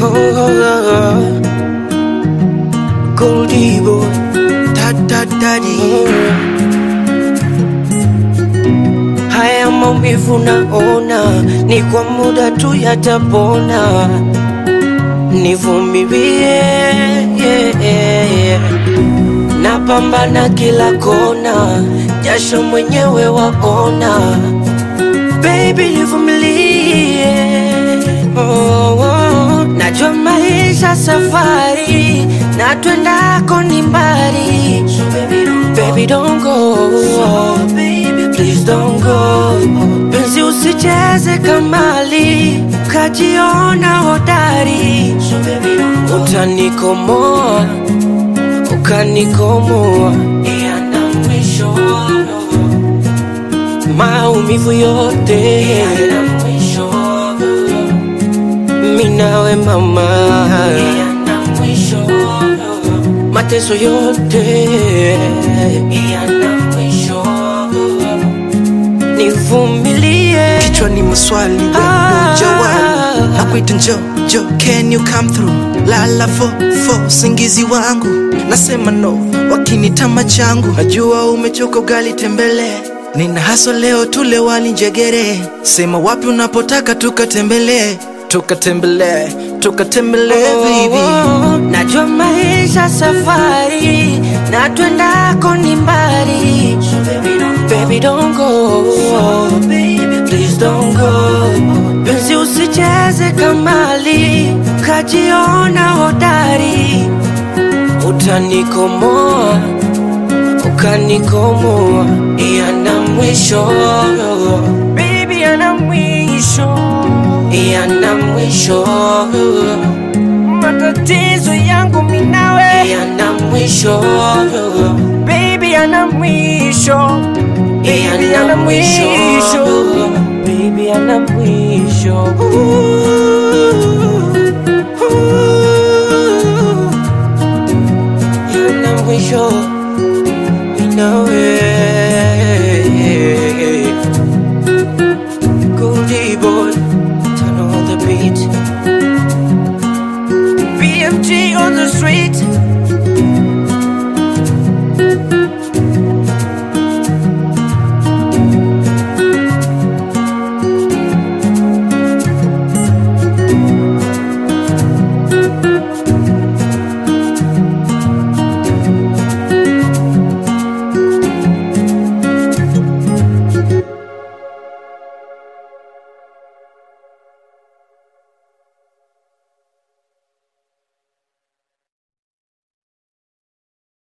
oh, oh. Goldie boy, da da daddy. Haya maumivu naona ni kwa muda tu yatapona, nivumilie yeah, yeah. Napambana kila kona, jasho mwenyewe waona, baby nivumilie oh, oh. Najua maisha safari na twendako ni mbali, so baby don't, baby don't go, please don't go. Penzi usicheze kamali, kajiona hodari, so baby don't go. Utanikomoa, ukanikomoa, yana mwisho maumivu yote yana mwisho minawe mama yana mwisho mateso yote yana mwisho nivumilie kichwani maswali we Ah. jawali nakuita njo jo can you come through lala fo fo usingizi wangu nasema no wakinitama changu najua umechoka ugali tembele nina haso leo tule wali njegere sema wapi unapotaka tukatembelee tukatembelee tukatembelee baby Oh, najua maisha safari na twendako ni mbali baby don't go please don't go penzi usicheze kamali kajiona hodari utanikomoa ukanikomoa yana mwisho baby yana mwisho yana mwisho matatizo yangu minawe yana mwisho baby yana mwisho baby yana mwisho baby yana mwisho